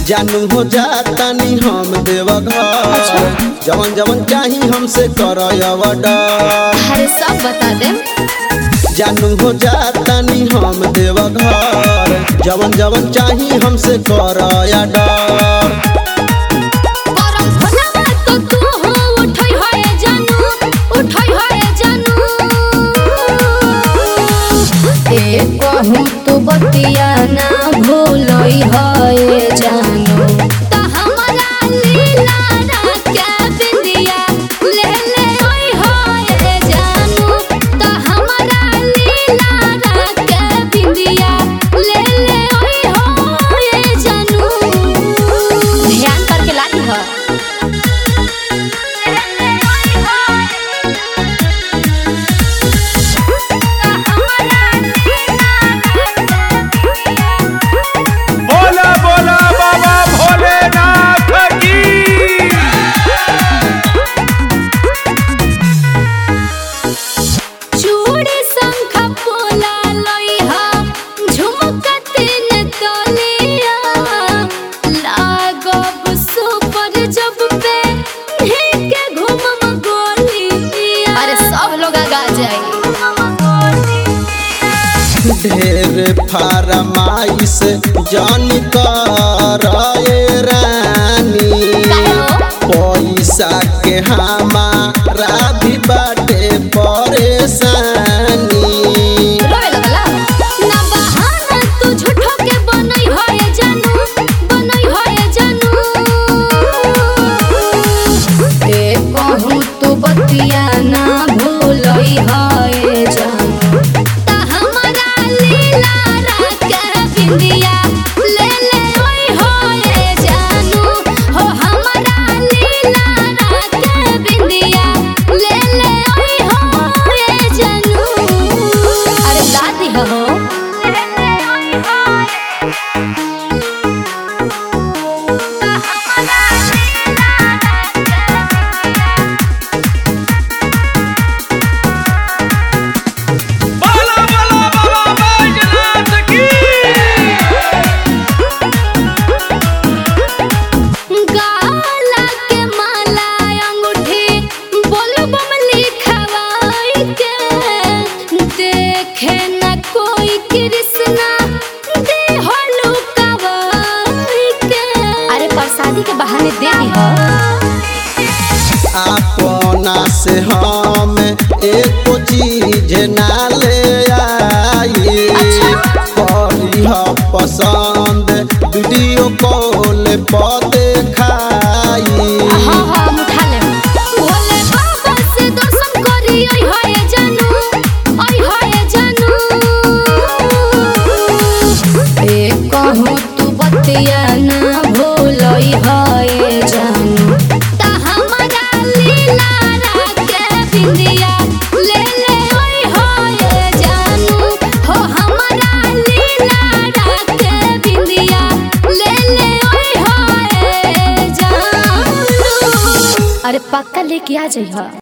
जानू हो जातानी हम देव घर जवन जवन चाही हमसे कर अरे सब बता दे जानू हो जातानी हम देव घर जवन जवन चाही हमसे कर डर करम भोलावा तो तू हो उठई होए जानू उठई होए जानू ए कहूँ तू बतिया ना भूलई होए जानू त हमरा लीला राके बिंदिया ले ले ओई होए जानू त हमरा लीला राके बिंदिया ले ले ओई होए जानू ध्यान करके लाती हो बोला बोला बाबा भोलेनाथ की चूड़ी शंख पोला लोइहा झुमका तीन तोलिया लागब सुपर जब पे के घूमम गोलिया अरे सब लोग गा जाए ढेर फरमाइश जान कर रानी पैसा के हमारा भी बाटे परेशानी रोए लगला ना बहाना तू झूठो के बनई होए जानू बनई होए जानू ए कहूँ तू बतिया ना भूलई होए जानू ता हमरा लीला राके बिंदिया ले ले ओई होए जानू हो हमरा लीला राके बिंदिया ले ले ओई होए जानू अरे दादी हो बोला बोला बाबा बैजनाथ की गाला के माला अंगूठी बोलबम लिखवाई के देखे न कोई कृष्णा दे हो लुकावाई के अरे प्रसादी के बहाने दे दी हो अपना से हम एक चीज ना ले आई करी ह पसंद वीडियो कॉल पर देखाई हाँ हाँ हम उठा ले भोले बाबा से दर्शन करी आई होए जानू आई होए जानू ए कहूँ तू बतिया ना भूलई होए जानू ता हमरा लीला राके बिंदिया ले ले ओई होए जानू हो हमरा लीला राके बिंदिया ले ले ओई होए जानू अरे पक्का लेके आ जाइह